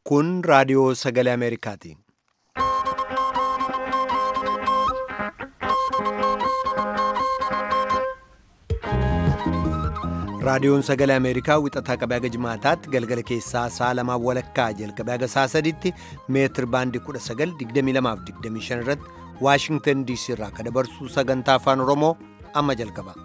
Kun raadiyoo sagalee Ameerikaati. Raadiyoon sagalee Ameerikaa wixataa qabee haga jimaataatti galgala keessaa sa'a lamaa walakkaa jalqabee haga sa'a sadiitti meetir baandii 1922 irratti Waashingtan DC irraa kan dabarsu sagantaa afaan Oromoo amma jalqaba.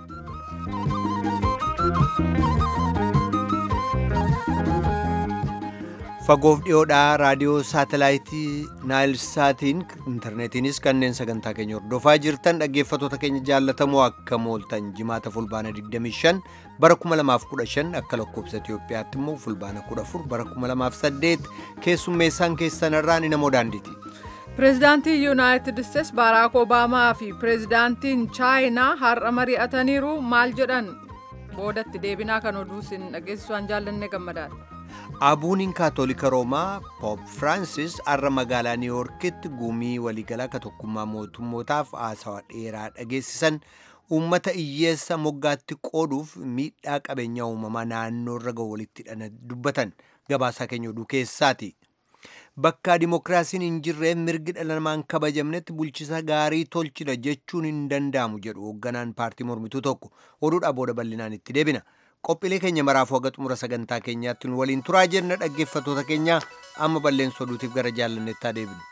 Fagoof dhiyoodhaa raadiyoo saatelaayitii Naayilsaatiin intarneetiinis kanneen sagantaa keenya hordofaa jirtan dhaggeeffattoota keenya jaallatamoo akka mooltan jimaata fulbaana 25 bara 2015 akka lakkoobsa Itoophiyaatti immoo fulbaana 14 bara 2008 keessummeessaan keessanirraa ni namoo daandiiti. Pireezidaantiin Yuunaayitid Isteets Baaraak Obaamaa fi Pireezidaantiin Chaayinaa har'a mari'ataniiru maal jedhan boodatti deebinaa kan oduu isin dhageessisuudhaan jaallanne gammadaadha. Abuuniin Kaatolika Roomaa Poop Firaansis har'a magaalaa Niiwuorkitti gumii waliigalaa ka tokkummaa mootummootaaf haasawaa dheeraa dhageessisan uummata hiyyeessa moggaatti qooduuf miidhaa qabeenyaa uumamaa naannoo irra ga'u walitti hidhana dubbatan gabaasaa keenya oduu keessaati. Bakka dimokiraasiin hin jirreen mirgi dhala namaan kabajamnetti bulchisa gaarii tolchina jechuun hin danda'amu jedhu hoogganaan paartii mormituu tokko oduudhaa booda bal'inaan itti deebina. qophiilee keenya maraafuu haga xumura sagantaa keenyaatti nu waliin turaa jenna dhaggeeffattoota keenya amma balleessa oduutiif gara jaallanneettaa deebinu.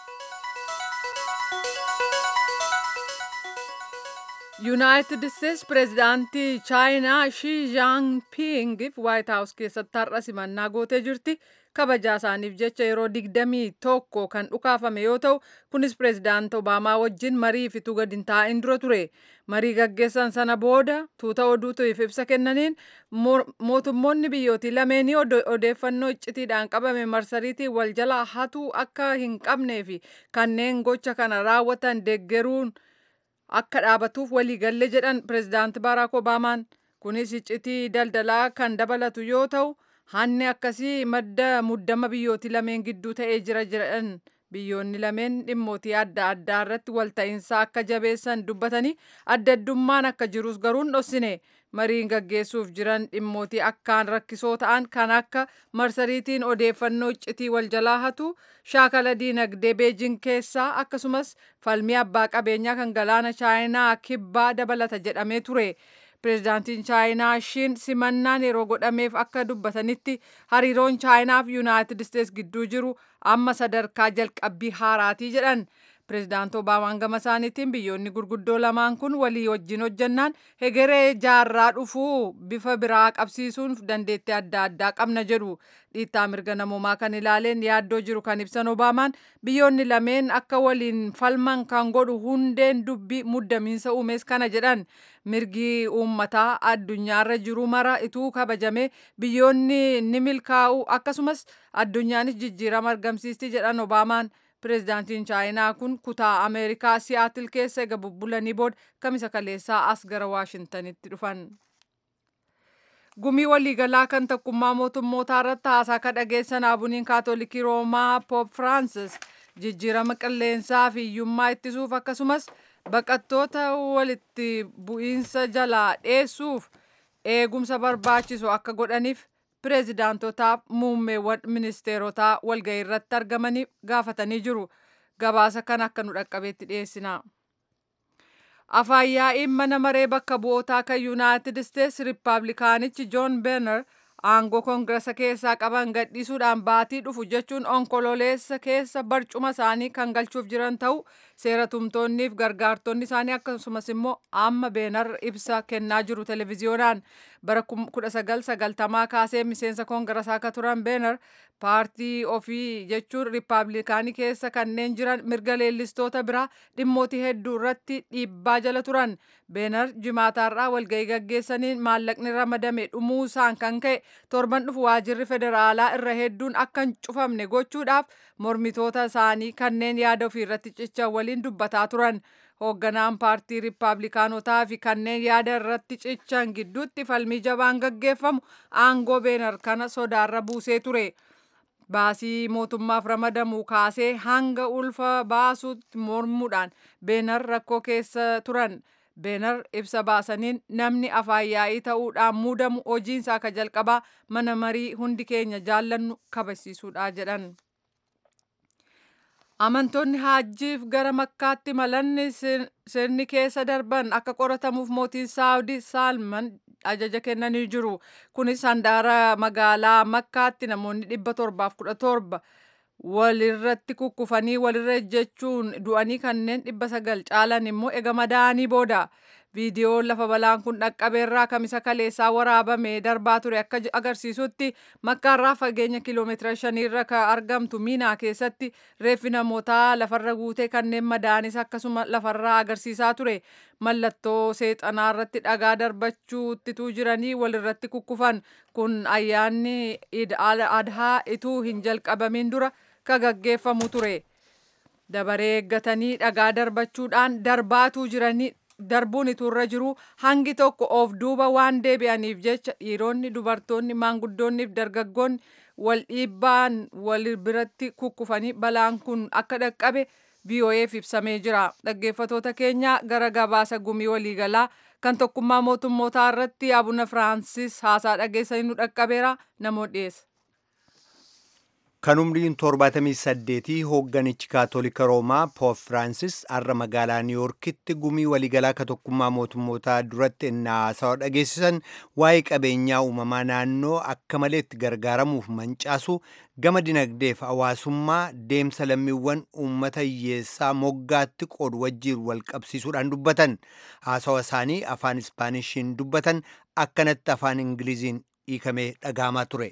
yuunaayitid isteets pireezidaantii chaayinaa shii jaanpiingiif waayit haawus keessatti har'a simannaa gootee jirti kabajaa isaaniif jecha yeroo digdamii tokko kan dhukaafame yoo ta'u kunis pireezidaant obaamaa wajjin marii fituu gadi hin taa'in dura ture marii gaggeessan sana booda tuuta oduutiif ibsa kennaniin mootummoonni biyyootii lameenii odeeffannoo iccitiidhaan qabame marsariitii wal jalaa hatuu akka hin qabnee fi kanneen gocha kana raawwatan deeggaruun akka dhaabatuuf waliigalle jedhan pireezidaant baaraak obaamaan kunis iccitii daldalaa kan dabalatu yoo ta'u hanni akkasii madda muddama biyyootii lameen gidduu ta'ee jira jedhan biyyoonni lameen dhimmootii adda addaa irratti walta'iinsa akka jabeessan dubbatanii adda addummaan akka jirus garuu hin dhoksine mariin gaggeessuuf jiran dhimmootii akkaan rakkisoo ta'an kan akka marsariitiin odeeffannoo iccitii wal jalaa hatu shaakala diinagdee beejin keessaa akkasumas falmii abbaa qabeenyaa kan galaana chaayinaa kibbaa dabalata jedhamee ture. pireezidaantiin chaayinaa shiin simannaan yeroo godhameef akka dubbatanitti hariiroon chaayinaa fi yuunaayitid isteets gidduu jiru amma sadarkaa jalqabbii haaraatii jedhan pireezidaant obaamaan gama isaaniitiin biyyoonni gurguddoo lamaan kun walii wajjin hojjannaan hegeree jaarraa dhufuu bifa biraa qabsiisuun dandeettii adda addaa qabna jedhu dhiittaa mirga namoomaa kan ilaaleen yaaddoo jiru kan ibsan obaamaan biyyoonni lameen akka waliin falman kan godhu hundeen dubbii muddamiinsa uumees kana jedhan mirgi uummataa addunyaarra jiru mara ituu kabajame biyyoonni ni milkaa'u akkasumas addunyaanis jijjiirama argamsiisti jedhan obaamaan pireezidaantiin chaayinaa kun kutaa ameerikaa siyaatil keessa ega bubbulanii booda kamisa kaleessaa as gara waashintanitti dhufan. gumii waliigalaa kan tokkummaa mootummootaa irratti haasaa ka dhageessan abuuniin kaatolikii roomaa poop firaansis jijjiirama qilleensaa fi hiyyummaa ittisuuf akkasumas baqattoota walitti bu'iinsa jalaa dheessuuf eegumsa barbaachisu akka godhaniif pireezidaantotaaf muummeewwan ministeerotaa walga'ii irratti argamaniif gaafatanii jiru gabaasa kan akka nu dhaqqabeetti dhiyeessina. afaan yaa'iin mana maree bakka bu'ootaa kan yuunaayitid isteets riippaabilikaanichi joon beenar aangoo koongirasa keessaa qaban gadhiisuudhaan baatii dhufu jechuun onkololeessa keessa barcuma isaanii kan galchuuf jiran ta'u seera tumtoonniif gargaartonni isaanii akkasumas immoo amma beenar ibsa kennaa jiru televiziyoonaan bara 1990 kaasee miseensa koongirasaa akka turan beenar paartii ofii jechuun riippaabilikaanii keessa kanneen jiran mirga leellistoota biraa dhimmootii hedduu irratti dhiibbaa jala turan beenar jimaataarraa walga'ii gaggeessaniin maallaqni ramadame dhumuu isaan kan ka'e torban dhufu waajirri federaalaa irra hedduun akka hin cufamne gochuudhaaf mormitoota isaanii kanneen yaada ofii irratti cichan waliin dubbataa turan hoogganaan paartii riippaabilikaanotaa fi kanneen yaada irratti cichan gidduutti falmii jabaan gaggeeffamu aangoo beenar kana sodaarra buusee ture. baasii mootummaaf ramadamu kaasee hanga ulfa baasuutti mormuudhaan beenar rakkoo keessa turan beenar ibsa baasaniin namni afaan yaa'ii ta'uudhaan muudamu hojiinsaa akka jalqabaa mana marii hundi keenya jaallannu kabachiisuudha jedhan. Amantoonni haajjiif gara makkaatti malanni sirni keessa darban akka qoratamuuf mootiin saawudii saalman ajaja kennanii jiru. Kunis handaara magaalaa makkaatti namoonni dhibba torbaaf kudha torba walirratti kukkufanii walirra ejjechuun du'anii kanneen dhibba sagal caalan immoo ega madaa'anii booda. Viidiyoon lafa balaan kun dhaqqabeerraa kamisa kaleessaa waraabame darbaa ture akka agarsiisutti makkaarraa fageenya kiiloomeetira shaniirra kan argamtu miinaa keessatti reeffi namootaa lafarra guutee kanneen madaa'anis akkasuma lafarraa agarsiisaa ture. Mallattoo seexanaa irratti dhagaa darbachuuttituu jiranii walirratti kukkufan kun ayyaanni adhaa ituu hin jalqabamin dura ka gaggeeffamu ture. Dabaree eeggatanii dhagaa darbachuudhaan darbaatuu jiranii darbuun iturra jiru hangi tokko of duuba waan deebi'aniif jecha dhiironni dubartoonni maanguddoonniif dargaggoonni wal dhiibbaan wal biratti kukkufanii balaan kun akka dhaqqabe VOA'f ibsamee jira. Dhaggeeffatoota keenya gara gabaasa gumii waliigalaa kan tokkummaa mootummootaa irratti abuna Firaansis haasaa dhageessanii nu dhaqqabeera namoota dhiyeessa. Kan umriin 78 hoogganichi kaatolika roomaa Poop Firaansis har'a magaalaa Niiyorkitti gumii waliigalaa ka tokkummaa mootummootaa duratti innaa haasawa dhageessisan waa'ee qabeenyaa uumamaa naannoo akka malee itti gargaaramuuf mancaasu gama dinagdeef hawaasummaa deemsa lammiiwwan uummata hiyyeessaa moggaatti qoodu wajjiin wal qabsiisuudhaan dubbatan haasawa isaanii afaan ispaanishiin dubbatan akkanatti afaan ingiliziin hiikamee dhagahamaa ture.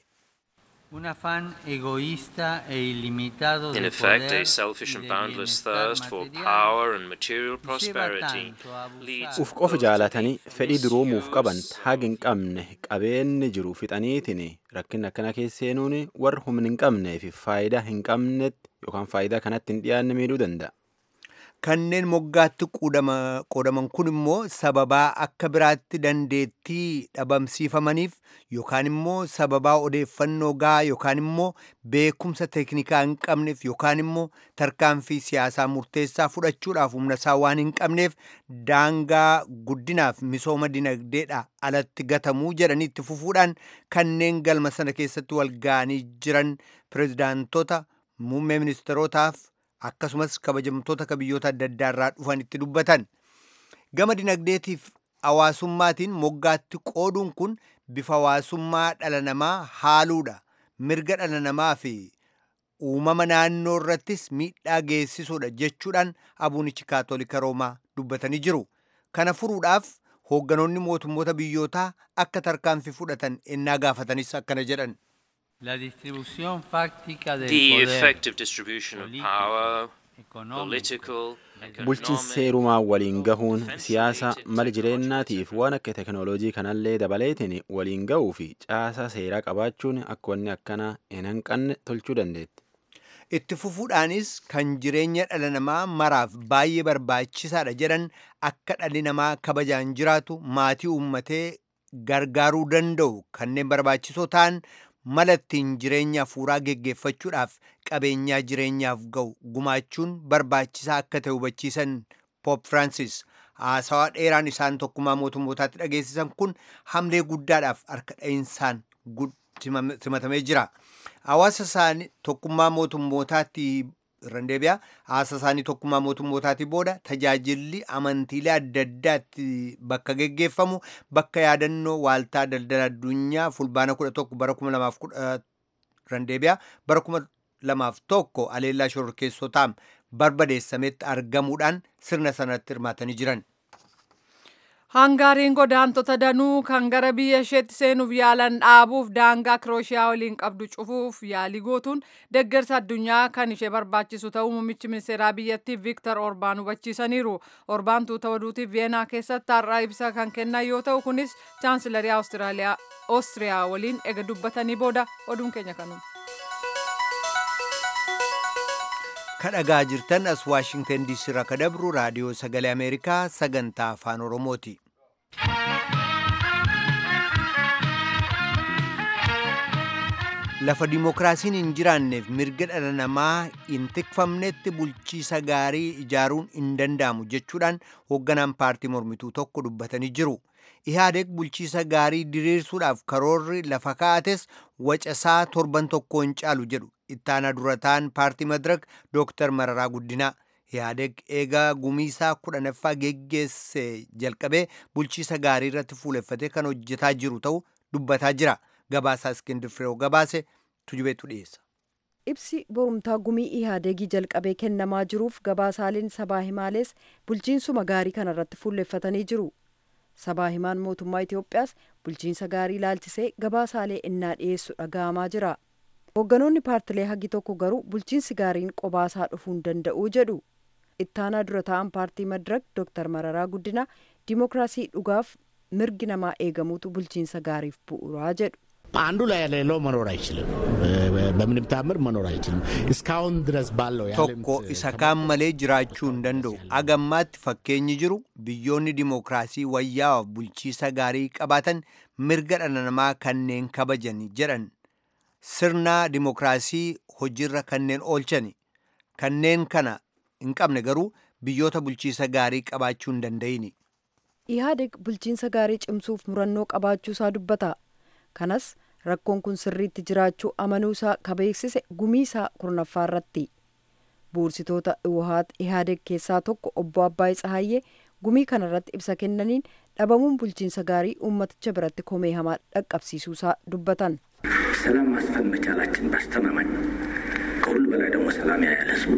Un afán egoísta e ilimitado In de effect, poder a selfish y and de boundless bienestar thirst for material power and material lleva prosperity tanto a abusar leads uf qofa jaalatanii fedhii duroumuuf qaban misuse haga hin qabne qabeenyi jiru fixaniitiin rakkina akkana keessa seenuun warra humna hin qabnee fi faayidaa hin qabnetti yookaan faayidaa kanatti hin dhiyaanne miidhuu danda'a. kanneen moggaatti qoodama- qoodaman kun immoo sababaa akka biraatti dandeettii dhabamsiifamaniif yookaan immoo sababaa odeeffannoo gahaa yookaan immoo beekumsa teeknikaa hin qabneef yookaan immoo tarkaanfii siyaasaa murteessaa fudhachuudhaaf humna isaa waan hin qabneef daangaa guddinaaf misooma dinagdeedha alatti gatamuu jedhanii itti fufuudhaan kanneen galma sana keessatti wal ga'anii jiran pirezidaantota muummee ministerootaaf akkasumas kabajamtoota ka biyyoota adda addaa irraa dhufan itti dubbatan gama dinagdeetiif hawaasummaatiin moggaatti qooduun kun bifa hawaasummaa dhala namaa haaluudha mirga dhala namaa fi uumama naannoo irrattis miidhaa geessisuudha jechuudhaan abuunichi kaatolika roomaa dubbatanii jiru kana furuudhaaf hoogganoonni mootummoota biyyootaa akka tarkaanfii fudhatan ennaa gaafatanis akkana jedhan La distribución fáctica del the poder effective distribution of político, power, económico, political, Bulchiinsi economic, seerumaa waliin gahuun offensive siyaasa to mala technology, jireenyaatiif etc. waan akka teknooloojii kanallee dabaleetiin waliin gahuu fi caasaa seeraa qabaachuun akka wanni akkanaa hin hanqanne tolchuu dandeetti. itti fufuudhaanis kan jireenya dhala namaa maraaf baay'ee barbaachisaadha jedhan akka dhalli namaa kabajaan jiraatu maatii uummatee gargaaruu danda'u kanneen barbaachisoo ta'an mala ittiin jireenya hafuuraa geggeeffachuudhaaf qabeenyaa jireenyaaf ga'u gumaachuun barbaachisaa akka ta'e hubachiisan Poop Firaansis haasawaa dheeraan isaan tokkummaa mootummootaatti dhageessisan kun hamlee guddaadhaaf harka dha'insaan gud- simame- simatamee jira. Hawaasa isaanii tokkummaa mootummootaatti irran deebi'a. Hawaasa isaanii tokkummaa mootummootaatti booda tajaajilli amantiilee adda addaatti bakka geggeeffamu bakka yaadannoo waaltaa daldala addunyaa fulbaana kudha tokko bara kuma lamaaf kudha irran deebi'a. Bara kuma lamaaf tokko aleellaa shororkeessotaan barbadeessametti argamuudhaan sirna sanatti hirmaatanii jiran. Hangaariin godaantota danuu kan gara biyya isheetti seenuuf yaalan dhaabuuf daangaa Kirooshiyaa waliin qabdu cufuuf yaalii gootuun deeggarsa addunyaa kan ishee barbaachisu ta'uu muummichi ministeeraa biyyattii Viktor Orbaan hubachiisaniiru. Orbaan tuuta oduutiif Veenaa keessatti har'a ibsa kan kennan yoo ta'u kunis chaansilarii Awustiraaliyaa Oostiriyaa waliin ega dubbatanii booda oduun keenya kanuma. kadhagaa jirtan as waashingtan diisii irraa ka dabru raadiyoo sagalee ameerikaa sagantaa afaan oromooti lafa dimookiraasiin hin jiraanneef mirga dhala namaa hin tikfamnetti bulchiisa gaarii ijaaruun hin danda'amu jechuudhaan hoogganaan paartii mormituu tokko dubbatanii jiru. Ihaadeeg bulchiisa gaarii diriirsuudhaaf karoorri lafa kaa'ates wacasaa torban tokko hin caalu jedhu ittaanaa durataan paartii madirak dooktar Mararaa Guddinaa. Ihaadeeg eegaa gumiisaa kudhanaffaa geggeesse jalqabee bulchiisa gaarii irratti fuuleffatee kan hojjetaa jiru ta'uu dubbataa jira. Gabaasaa Iskindir Fireew gabaase tujubeetu dhiyeessa. Ibsi borumtaa gumii ihaadeegii jalqabee kennamaa jiruuf gabaasaaleen sabaa himaalees bulchiinsuma gaarii kana irratti fuulleffatanii jiru. Sabaa himaan mootummaa Itoophiyaas bulchiinsa gaarii ilaalchisee gabaasaalee innaa dhiyeessu dhaga'amaa jira. Hoogganoonni paartilee hagi tokko garuu bulchiinsi gaariin qobaasaa dhufuu hin danda'u jedhu. Ittaanaa dura ta'an paartii madirak Dr. Mararaa Guddinaa dimookiraasii dhugaaf mirgi namaa eegamuutu bulchiinsa gaariif bu'uuraa jedhu. አንዱ ላይ የሌለው መኖር አይችልም። በምንም ታምር መኖር አይችልም። እስካሁን ድረስ ባለው tokko isa kaan malee jiraachuu hin danda'u agammaatti fakkeenyi jiru biyyoonni dimookiraasii wayyaa'aaf bulchiisa gaarii qabaatan mirga dhala namaa kanneen kabajan jedhan sirna dimookiraasii hojiirra kanneen oolchan kanneen kana hin qabne garuu biyyoota bulchiisa gaarii qabaachuu hin danda'ini. Ihaadeg bulchiinsa gaarii cimsuuf murannoo qabaachuusaa dubbata. Kanas rakkoon kun sirriitti jiraachuu amanuusaa kabeeksise gumiisaa kurnaffaa irratti. Buursitoota Iwahaat Ihaadeg keessaa tokko obbo Abbaay Tsahayyee gumii kana irratti ibsa kennaniin dhabamuun bulchiinsa gaarii uummaticha biratti komee hamaa dhaqqabsiisuusaa dubbatan. ሰላም ማስፈን መቻላችን ባስተማማኝ ከሁሉ በላይ ደግሞ ሰላም ያያል ህዝቡ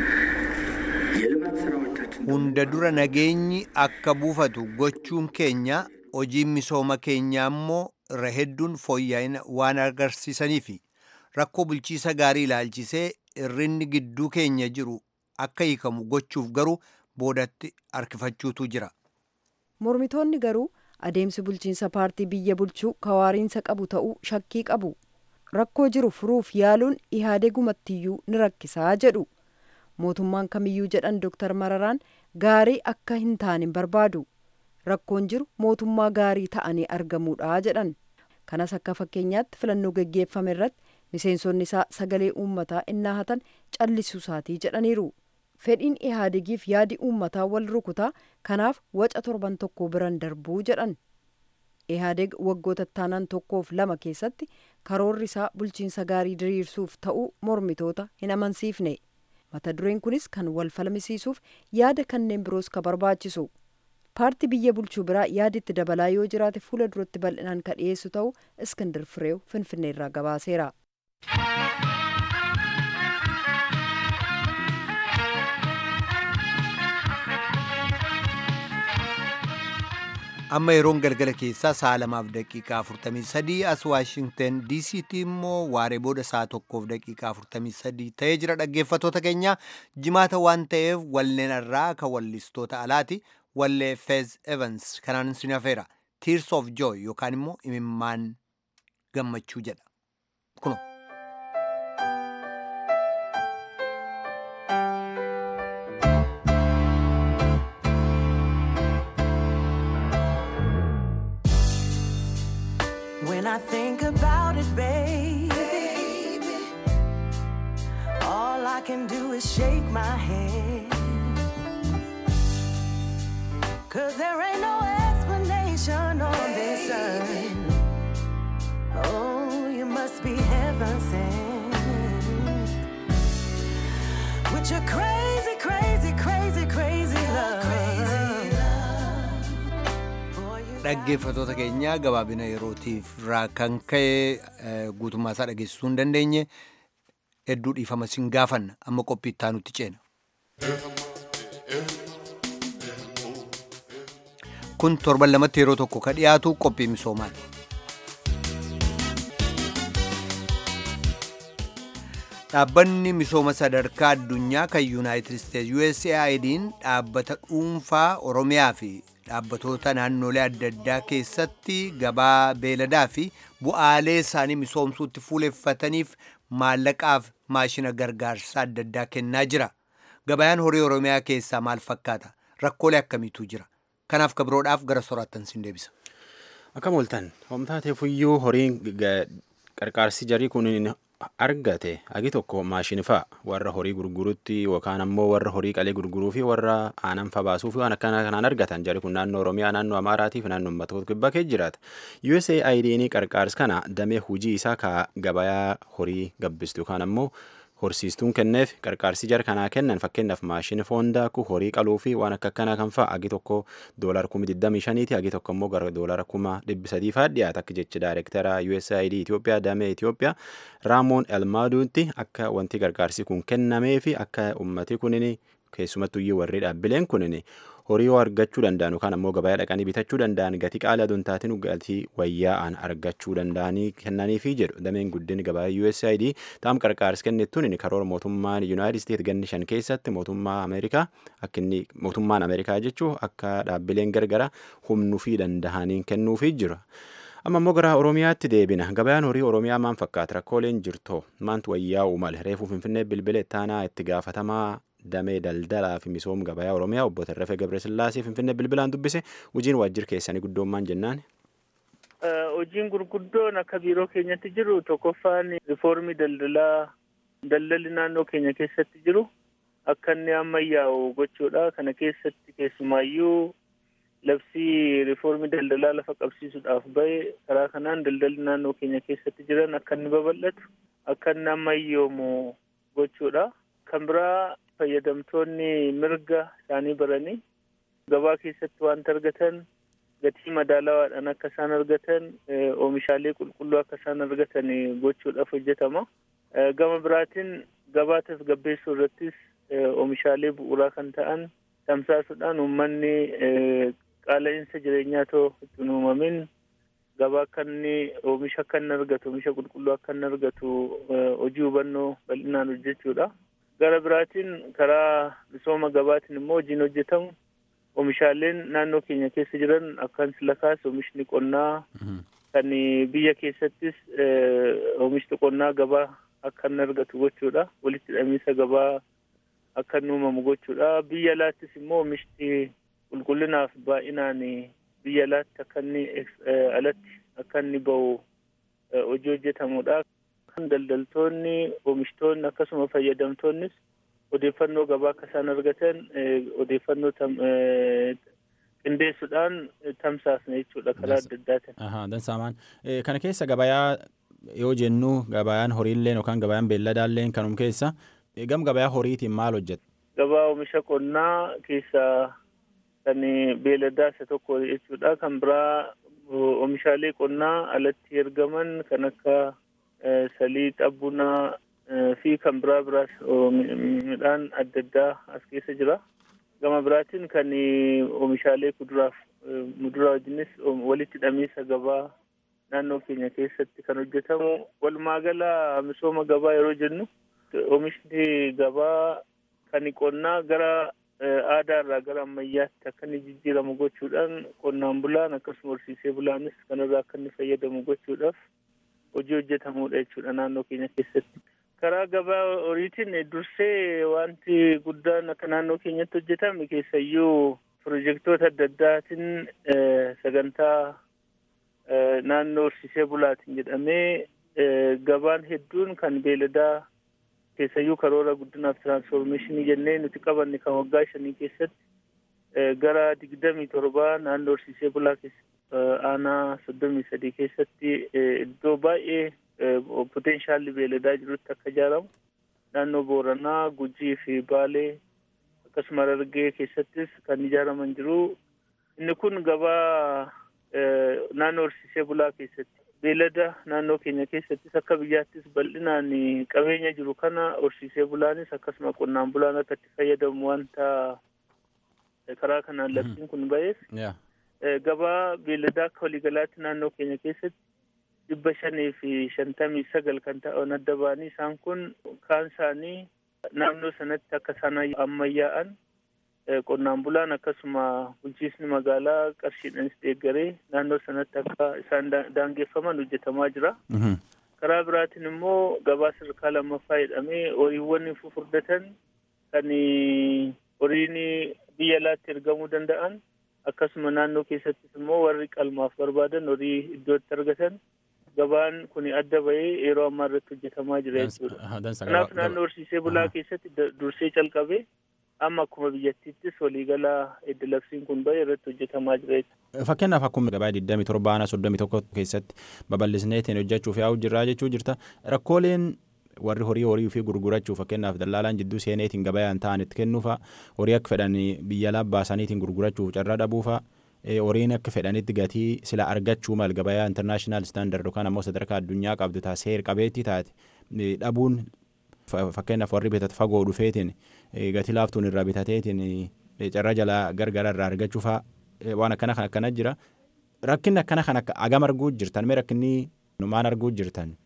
የልማት ስራዎቻችን hunda dura nageenyi akka buufatu gochuun keenya hojiin misooma keenyaa immoo irra hedduun fooyya'ina waan agarsiisaniifi rakkoo bulchiisa gaarii ilaalchisee irrinni gidduu keenya jiru akka hiikamu gochuuf garuu boodatti harkifachuutu jira. Mormitoonni garuu adeemsi bulchiinsa paartii biyya bulchuu kawaariinsa qabu ta'uu shakkii qabu. Rakkoo jiru furuuf yaaluun ihaadegumattiyyuu ni rakkisaa jedhu. Mootummaan kamiyyuu jedhan Dr. Mararaan gaarii akka hin taane barbaadu. Rakkoon jiru mootummaa gaarii ta'anii argamuudha jedhan. Kanas akka fakkeenyaatti filannoo geggeeffame irratti miseensonni isaa sagalee uummataa innaa hatan callisuusaatii jedhaniiru. Fedhiin ihaadegiif yaadi uummataa wal rukutaa kanaaf waca torban tokko biran darbuu jedhan. Ihaadeg waggoota taanaan tokkoof lama keessatti karoorri isaa bulchiinsa gaarii diriirsuuf ta'uu mormitoota hin amansiifne. Mata dureen kunis kan wal falmisiisuuf yaada kanneen biroos ka barbaachisu. Paartii biyya bulchuu biraa yaaditti dabalaa yoo jiraate fuula duratti bal'inaan ka dhiyeessu ta'uu Iskindir Fireew Finfinneerraa gabaaseera. amma yeroon galgala keessaa sa'a lamaaf daqiiqaa 43 as waashingten diisiitti immoo waaree booda sa'a tokkoof daqiiqaa 43 ta'ee jira dhaggeeffatoota keenya jimaata waan ta'eef walleen irraa kan wallistoota alaati wallee fez evans kanaan sin hafeera tears of joy yookaan immoo imimmaan gammachuu jedha kuno. When I think about it, baby, all I can do is shake my head. Cause there ain't no explanation on this earth. Oh, you must be heaven sent. With your crazy, crazy, crazy, crazy love. Boy, you dhaggeeffatoota keenya gabaabina yerootiif irraa kan ka'e eh, guutummaa isaa dhageessisuu hin dandeenye hedduu dhiifama sin gaafanna amma qophii itti aanutti ceena. Kun torban lamatti yeroo tokko ka dhiyaatu qophii misoomaati. Dhaabbanni misooma sadarkaa addunyaa kan Yuunaayitid Isteetsi USAID'n dhaabbata dhuunfaa Oromiyaa fi dhaabbatoota naannolee adda addaa keessatti gabaa beeladaa fi bu'aalee isaanii misoomsuutti fuuleffataniif maallaqaaf maashina gargaarsa adda addaa kennaa jira. Gabayaan horii Oromiyaa keessaa maal fakkaata? Rakkoolee akkamiitu jira? Kanaaf kabiroodhaaf gara soraattan sin deebisa. Akkam ooltan homtaateefuyyuu horiin ga- qarqaarsi jarii kun argate hagi tokko maashini fa'a warra horii gurgurutti yookaan ammoo warra horii qalee gurguruu fi warra aanan fa baasuu fi waan akkana kanaan argatan jari kun naannoo oromiyaa naannoo amaaraatii fi naannoo uummata kibbaa keessa jiraata USAID'n qarqaarsi kana damee hujii isaa ka gabayaa horii gabbistu yookaan ammoo horsiistuun kenneef qarqaarsi jara kanaa kennan fakkeenyaaf maashini foondaa ku horii qaluu fi waan akka akkanaa kan fa'a hagi tokko doolara kuma digdamii shaniiti hagi tokko immoo gara doolara kuma dhibbi sadii fa'aa dhiyaata akka jechi daayirektara USAID Itoophiyaa damee Itoophiyaa Raamoon Elmaaduutti akka wanti qarqaarsi kun kennamee fi akka ummati kunin keessumattuu iyyuu warri dhaabbileen kunin horii yoo argachuu danda'an yookaan ammoo gabayaa dhaqanii bitachuu danda'an gatii qaalii aduun taatiin gatii wayyaa'an argachuu danda'anii kennaniifi jedhu dameen guddinni gabayaa USAID taam qarqaarsi kennittuun karoora mootummaan Yuunaayitid Isteet ganni shan keessatti mootummaa Ameerikaa akka inni mootummaan Ameerikaa jechuu akka dhaabbileen gargara humnuu fi danda'aniin kennuufii jira. amma immoo gara oromiyaatti deebina gabayaan horii oromiyaa maan fakkaata rakkooleen jirtoo maantu wayyaa'u male reefuu finfinnee bilbila ittaanaa itti gaafatamaa damee daldalaa fi misooma gabayaa oromiyaa obbo Tarrafee Gabresillaasee finfinnee bilbilaan dubbise hojiin waajjira keessanii guddoommaan jennaan. Hojiin gurguddoon akka biiroo keenyatti jiru tokkoffaan rifoormii daldalaa daldalli naannoo keenya keessatti jiru akka inni ammayyaa'u gochuudha. Kana keessatti keessumaayyuu labsii rifoormii daldalaa lafa qabsiisuudhaaf bahe karaa kanaan daldalli naannoo keenya keessatti jiran akka inni babal'atu akka inni ammayyoomu gochuudha. Kan biraa fayyadamtoonni mirga isaanii baranii gabaa keessatti wanta argatan gatii madaalawaadhaan akka isaan argatan oomishaalee qulqulluu akka isaan argatan gochuudhaaf hojjetama. Gama biraatiin gabaa tasgabbeessuu irrattis oomishaalee bu'uuraa kan ta'an tamsaasuudhaan uummanni qaala'insa jireenyaa too itti hin uumamin gabaa akka inni oomisha akka inni argatu oomisha qulqulluu akka inni argatu hojii hubannoo bal'inaan hojjechuudha. Gara biraatiin karaa misooma gabaatiin immoo hojiin hojjetamu oomishaaleen naannoo keenya keessa jiran akkan sila kaase oomishni qonnaa kan biyya keessattis oomishni qonnaa gabaa akka inni argatu gochuudha. Walitti hidhamiinsa gabaa akka inni uumamu gochuudha. Biyya alaattis immoo oomishni qulqullinaaf baay'inaan biyya alaatti akka inni alatti akka inni bahu hojii hojjetamudha. Daldaltoonni, oomishtoonni akkasuma fayyadamtoonnis odeeffannoo gabaa akka isaan argatan odeeffannoo qindeessuudhaan tamsaasna jechuudha karaa adda addaatiin. Dansaamaan kana keessa gabayaa yoo jennu gabayaan horiilleen yookaan gabayaan beelladaalleen kanum keessa gam gabayaa horiitiin maal hojjeta? Gabaa oomisha qonnaa keessaa kan beelladaa isa tokko jechuudha. Kan biraa oomishaalee qonnaa alatti ergaman kan akka saliixa bunaa fi kan biraa biraas midhaan adda addaa as keessa jira. Gama biraatiin kan oomishaalee kuduraaf muduraa wajjinis walitti hidhamiinsa gabaa naannoo keenya keessatti kan hojjetamu. Walumaa gala misooma gabaa yeroo jennu oomishni gabaa kan qonnaa gara aadaa irraa gara ammayyaatti akka inni jijjiiramu gochuudhaan qonnaan bulaan akkasuma horsiisee bulaanis kanarraa akka inni fayyadamu gochuudhaaf hojii hojjetamudha jechuudha naannoo keenya keessatti. Karaa gabaa horiitiin dursee wanti guddaan akka naannoo keenyatti hojjetame keessayyuu pirojektoota adda addaatiin sagantaa naannoo horsiisee bulaatiin jedhamee gabaan hedduun kan beeladaa keessayyuu karoora guddinaaf tiraansfoormeeshinii jennee nuti qabanne kan waggaa shanii keessatti gara digdamii torbaa naannoo horsiisee bulaa keessatti aanaa soddomii sadii keessatti iddoo baay'ee poteenshaalli beeladaa jirutti akka ijaaramu naannoo booranaa gujii fi baalee akkasuma harargee keessattis kan ijaaraman jiru inni kun gabaa naannoo horsiisee bulaa keessatti beelada naannoo keenya keessattis akka biyyaattis bal'inaan qabeenya jiru kana horsiisee bulaanis akkasuma qonnaan bulaan akka itti fayyadamu wanta karaa kanaan labsiin kun ba'eef gabaa beeladaa akka waliigalaatti naannoo keenya keessatti dhibba shanii fi shantamii sagal kan ta'an adda ba'anii isaan kun kaan isaanii naannoo sanatti akka isaan ammayyaa'an qonnaan bulaan akkasuma bulchiisni magaalaa qarshiidhaanis deeggaree naannoo sanatti akka isaan daangeffaman hojjetamaa jira. Karaa biraatiin immoo gabaa sadarkaa lammaffaa jedhamee horiiwwan fufurdatan kan horiin biyya alaatti ergamuu danda'an akkasuma naannoo keessattis immoo warri qalmaaf barbaadan horii iddootti argatan gabaan kun adda bahee yeroo ammaa irratti hojjetamaa jira jechuudha. Kanaaf naannoo horsiisee bulaa keessatti dursee calqabee amma akkuma biyyattiittis waliigala edda labsiin kun bahe irratti hojjetamaa jira jechuudha. Fakkeenyaaf akkuma gabaa 27 baana 31 keessatti babal'isneetiin hojjechuuf yaa'u jirraa jechuu jirta. Rakkooleen warri horii horii fi gurgurachuu fakkeenyaaf dallaalaan jidduu seeneetiin gabayaan ta'an itti kennuufa horii akka fedhan biyya alaa baasaniitiin gurgurachuuf carraa dhabuufa horiin akka fedhanitti gatii sila argachuu mal gabayaa intarnaashinaal istaandard yookaan ammoo sadarkaa addunyaa qabdu ta'a seer qabeetti taate dhabuun fakkeenyaaf warri bitatu fagoo dhufeetiin gatii laaftuun irraa bitateetiin carraa jalaa gargara irraa argachuufa waan akkana kan akkana jira rakkinni akkana kan akka agam arguu jirtan mee rakkinni maal arguu jirtan.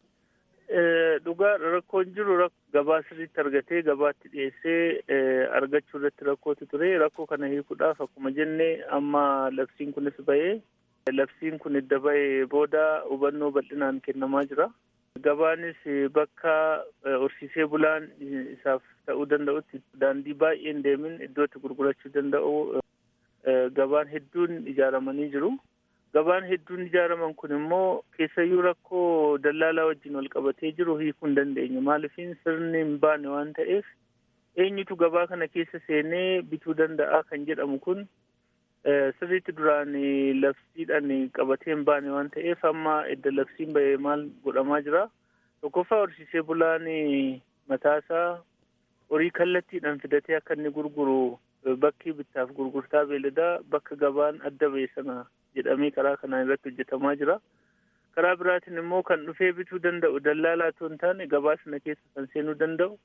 Dhugaa rakkoon jiru gabaa sirriitti argatee gabaatti dhiyeessee argachuu irratti rakkootu ture rakkoo kana hiikuudhaaf akkuma jenne amma labsiin kunis bahee labsiin kun edda bahee booda hubannoo bal'inaan kennamaa jira. Gabaanis bakka horsiisee bulaan isaaf ta'uu danda'utti daandii baay'een deemin iddootti gurgurachuu danda'u gabaan hedduun ijaaramanii jiru. Gabaan hedduun ijaaraman kun immoo keessayyuu rakkoo dallaalaa wajjin wal qabatee jiru hiikuu hin dandeenye. Maaliifin sirni hin baane waan ta'eef eenyutu gabaa kana keessa seenee bituu danda'a kan jedhamu kun sirriitti duraan labsiidhaan qabatee hin baane waan ta'eef amma edda labsiin bahee maal godhamaa jira. Tokkoffaa horsiisee bulaan mataasaa horii kallattiidhaan fidatee akka inni gurguru bakki bittaaf gurgurtaa beeladaa bakka gabaan adda ba'e sana jedhamee karaa kanaan irratti hojjetamaa jira. Karaa biraatiin immoo kan dhufee bituu danda'u dallaalaa otoo hin taane gabaa sana keessa kan seenuu danda'u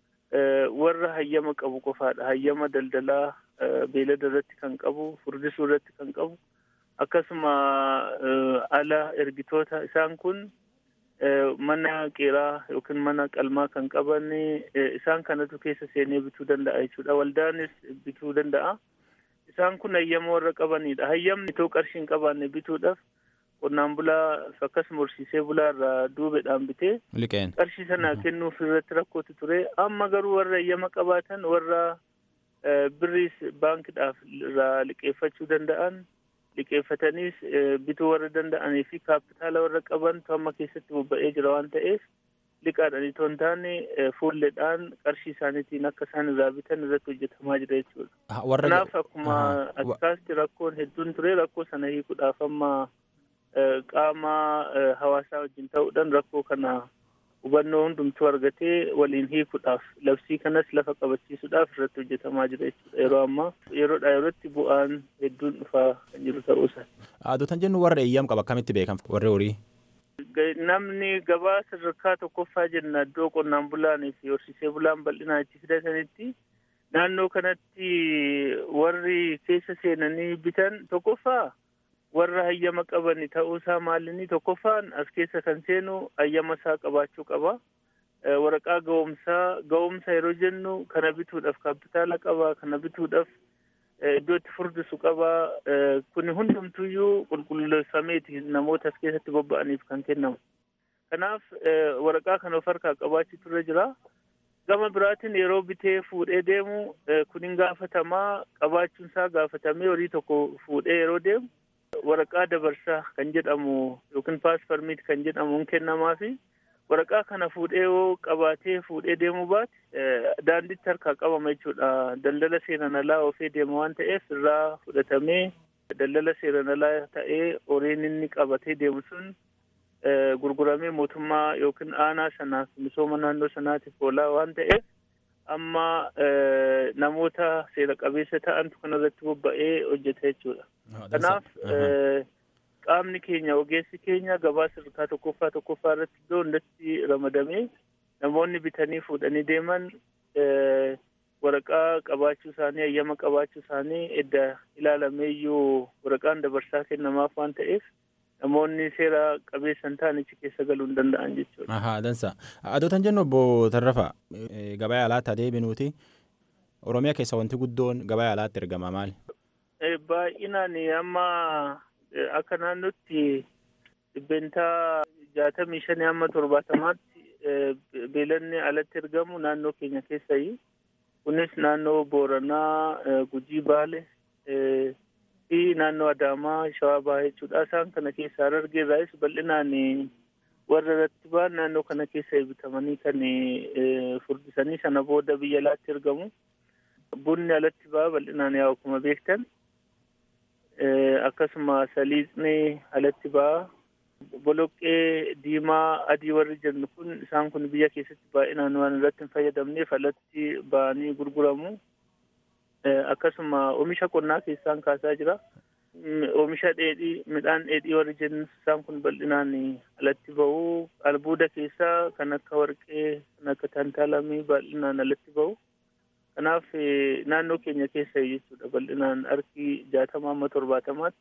warra hayyama qabu qofaadha. Hayyama daldalaa beelada irratti kan qabu, furdisuu irratti kan qabu, akkasuma ala ergitoota isaan kun mana qeeraa yookiin mana qalmaa kan qaban isaan kanatu keessa seenee bituu danda'a jechuudha. Waldaanis bituu danda'a. Isaan kun hayyama warra qabanidha. Hayyamni itoo qarshii hin qabaanne bituudhaaf qonnaan bulaa akkasuma horsiisee bulaa irraa duubedhaan bitee qarshii sana kennuuf irratti rakkootu ture. Amma garuu warra hayyama qabaatan warra birriis baankiidhaaf irraa liqeeffachuu danda'an liqeeffataniis bituu warra danda'anii fi kaapitaala warra qabantu amma keessatti bobba'ee jira waan ta'eef liqaadhaan itoo hin taane fuulleedhaan qarshii isaaniitiin akka isaan irraa bitan irratti hojjetamaa jira jechuudha. Kanaaf akkuma akkasitti rakkoon hedduun ture rakkoo sana hiikuudhaaf amma qaama hawaasaa wajjin ta'uudhaan rakkoo kana hubannoo hundumtuu argatee waliin hiikuudhaaf labsii kanas lafa qabachiisuudhaaf irratti hojjetamaa jira jechuudha yeroo ammaa yeroodhaa yerootti bu'aan hedduun dhufaa kan jiru ta'uusaa. Aadootan jennu warra eeyyam qaba akkamitti beekan warri horii? namni gabaa sadarkaa tokkoffaa jenna iddoo qonnaan bulaanii fi horsiisee bulaan bal'inaan itti fidatanitti naannoo kanatti warri keessa seenanii bitan tokkoffaa warra hayyama qaban ta'uusaa maalinni tokkoffaan as keessa kan seenu hayyama isaa qabaachuu qaba. Waraqaa ga'umsaa ga'umsa yeroo jennu kana bituudhaaf kaapitaala qaba kana bituudhaaf iddoo itti furdisu qaba. Kun hundumtuyyuu qulqulleeffameeti namoota as keessatti bobba'aniif kan kennamu. Kanaaf waraqaa kana of harkaa qabaachuu irra jira. Gama biraatiin yeroo bitee fuudhee deemu kun hin gaafatamaa qabaachuun isaa gaafatamee horii tokko fuudhee yeroo deemu waraqaa dabarsaa kan jedhamu yookiin paasparmiit kan jedhamu hin kennamaa fi waraqaa kana fuudhee yoo qabaatee fuudhee deemuu baate daandiitti harkaa qabama jechuudha. Daldala seeran alaa ofee deema waan ta'eef irraa fudhatamee daldala seeran alaa ta'ee horiin inni qabatee deemu sun gurguramee mootummaa yookiin aanaa sanaaf misooma naannoo sanaatiif oolaa waan ta'eef amma namoota seera qabeessa ta'antu kanarratti bobba'ee hojjeta jechuudha. Kanaaf qaamni keenya ogeessi keenya gabaa sadarkaa tokkoffaa tokkoffaa irratti iddoo hundatti ramadamee namoonni bitanii fuudhanii deeman waraqaa qabaachuu isaanii hayyama qabaachuu isaanii edda ilaalameeyyuu waraqaan dabarsaa kennamaaf waan ta'eef namoonni seera qabeessan ta'an achi keessa galuu hin danda'an jechuudha. Ahaa dansa. Adootan jennu obbo Tarrafa gabaa alaatti adeeminuuti. Oromiyaa keessa wanti guddoon gabaa alaatti ergama maali? Baay'inaan amma akka naannootti dhibbentaa jaatamii shanii hamma torbaatamaatti beelanni alatti ergamu naannoo keenya keessayi. Kunis naannoo Booranaa, Gujii Baale fi naannoo Adaamaa Shawaa Bahaa jechuudha. Isaan kana keessa Harargee irraayis bal'inaan warra irratti ba'an naannoo kana keessa eebitamanii kan furdisanii sana booda biyya alaatti ergamu. Bunni alatti ba'a bal'inaan yaa akkuma beektan. Akkasuma saliixni alatti ba'a. Boloqqee diimaa adii warri jennu kun isaan kun biyya keessatti baay'inaan waan irratti hin fayyadamneef alatti ba'anii gurguramu. Akkasuma oomisha qonnaa keessaan kaasaa jira. Oomisha dheedhii midhaan dheedhii warri jennu isaan kun bal'inaan alatti ba'u. Albuuda keessaa kan akka warqee kan akka tantaalamii bal'inaan alatti ba'u. Kanaaf naannoo keenya keessa jechuudha bal'inaan harki jaatamaa amma torbaatamaatti.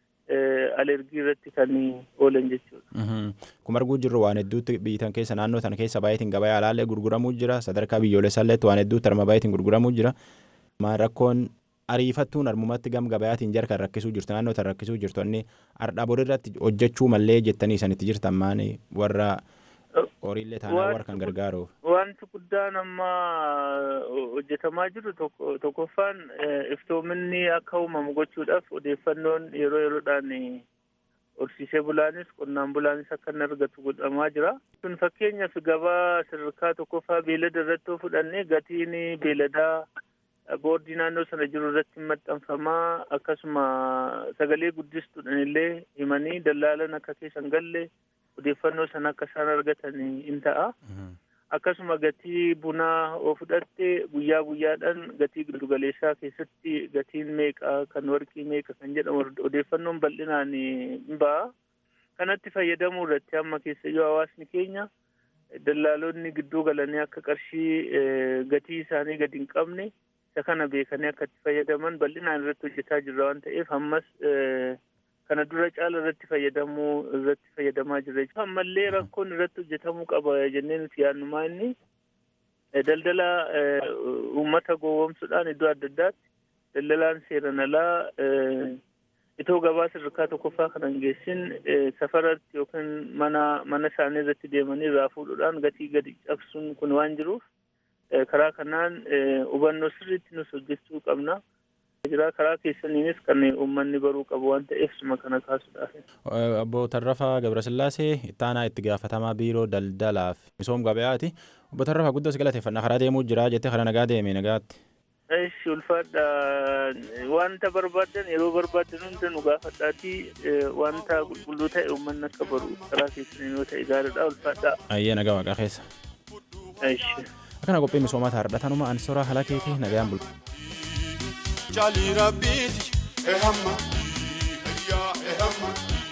alergii irratti kan oolan jechuudha. Kuma arguu jirru waan hedduutti biyyitan keessa naannoo sana keessa baay'eetiin gabaa alaallee gurguramuu jira sadarkaa biyyoolessaallee waan hedduutti arma baay'eetiin gurguramuu jira. Maan rakkoon ariifattuun armumatti gam gabayaatiin jarkan rakkisuu jirtu naannoo tan rakkisuu jirtu inni ardhaa borirratti hojjechuu mallee jettanii isanitti jirtan maani warra horiillee taanaa warra kan gargaaruuf. Wanti guddaan amma hojjetamaa jiru tokkoffaan iftoominni akka uumamu gochuudhaaf odeeffannoon yeroo yeroodhaan horsiisee bulaanis qonnaan bulaanis akka inni argatu godhamaa jira. Kun fakkeenyaaf gabaa sadarkaa tokkoffaa beelada irratti yoo fudhanne gatiin beeladaa boordii naannoo sana jiru irratti maxxanfamaa akkasuma sagalee guddistuudhaan illee himanii dallaalan akka keessan galle odeeffannoo sana akka isaan argatan in ta'a. Akkasuma gatii bunaa oo fudhatte guyyaa guyyaadhaan gatii giddugaleessaa keessatti gatiin meeqa kan warqii meeqa kan jedhamu odeeffannoon bal'inaan in ba'a. Kanatti fayyadamuu irratti amma keessayyuu hawaasni keenya dallaalonni gidduu galanii akka qarshii gatii isaanii gadi hin qabne isa kana beekanii akka itti fayyadaman bal'inaan irratti hojjetaa jirra waan ta'eef ammas kana dura caala irratti fayyadamuu irratti fayyadamaa jirra. Ammallee rakkoon irratti hojjetamuu qaba jennee nuti yaadnumaa inni daldala uummata gowwoomsuudhaan iddoo adda addaatti daldalaan seeran alaa itoo gabaa sadarkaa tokkoffaa kana hin geessin safaratti yookiin mana mana isaanii irratti deemanii irraa fuudhuudhaan gatii gadi cabsuun kun waan jiruuf karaa kanaan hubannoo sirriitti nus hojjechuu qabna. jira karaa keessaniinis kan uummanni baruu qabu waan ta'eef suma kana kaasuudhaaf. Obbo Tarrafaa Gabrasillaasee ittaanaa itti gaafatamaa biiroo daldalaaf misoom gabayaati. Obbo Tarrafaa guddoo si galateeffannaa karaa deemuu jira jettee karaa nagaa deeme nagaatti. Ishi ulfaadha wanta barbaadan yeroo barbaadan hunda nu gaafadhaatii wanta qulqulluu ta'e uummanni akka baru karaa keessaniin yoo ta'e gaariidha ulfaadha. Ayyee nagaa waaqaa keessa. Ishi. Akkana qophii misoomaa taardhatanuma ansoraa halakeetii nagaan bultu. jali rabbiti ehamma ya ehamma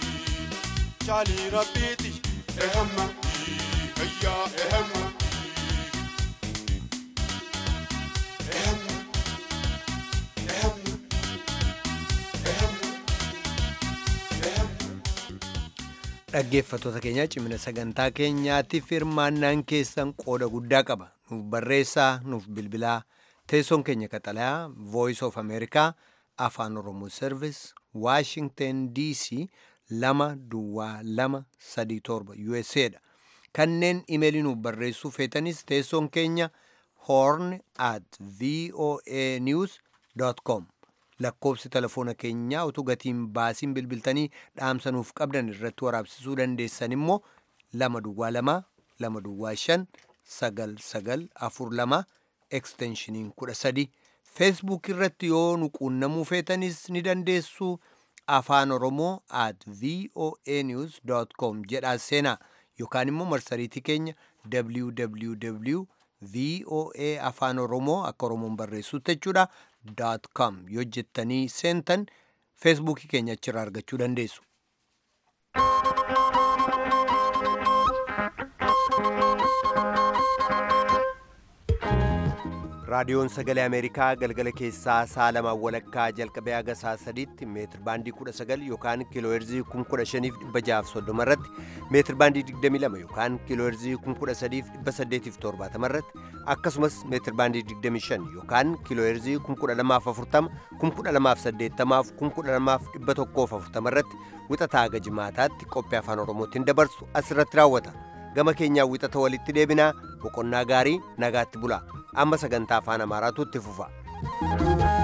jali rabbiti ehamma ya ehamma ehamma ehamma dhaggeeffattoota keenya cimina sagantaa keenyaatiif hirmaannaan keessan qooda guddaa qaba nuuf barreessaa nuuf bilbilaa teessoon keenya qaxalayaa voice of america afaan oromoo service washington dc lama duwwaa lama sadii torba usa dha kanneen imeelii nuuf barreessuu feetanis teessoon keenya horn at voa news com lakkoobsi telefoona keenyaa utuu gatiin baasiin bilbiltanii dhaamsa nuuf qabdan irratti waraabsisuu dandeessan immoo lama duwwaa lama lama duwwaa shan sagal sagal afur lama eksteenshiniin kudha sadi feesbuuk irratti yoo nu quunnamuu feetanis ni dandeessu afaan oromoo at voa news com jedhaa seenaa yookaan immoo marsariitii keenya www voa afaan oromoo akka oromoon barreessuutti jechuudha dot com yoo jettanii seentan feesbuukii keenya achirraa argachuu dandeessu. raadiyoon sagalee ameerikaa galgala keessaa sa'a lamaan walakkaa jalqabee haga sa'a sadiitti meetir baandii kudha sagal yookaan kiilooherzii kum kudha shaniif dhibba jaaf soddoma irratti meetir baandii digdamii lama yookaan kiilooherzii kum kudha sadiif dhibba saddeetiif torbaatama irratti akkasumas meetir baandii digdamii shan yookaan kiilooherzii kum kudha lamaaf afurtama kum kudha lamaaf saddeettamaaf kum kudha lamaaf dhibba tokkoof afurtama irratti wixataa haga jimaataatti qophii afaan oromootiin dabarsu asirratti raawwata gama keenyaa wixata walitti deebinaa boqonnaa gaarii nagaatti bulaa amma sagantaa afaan amaaraatu itti fufa.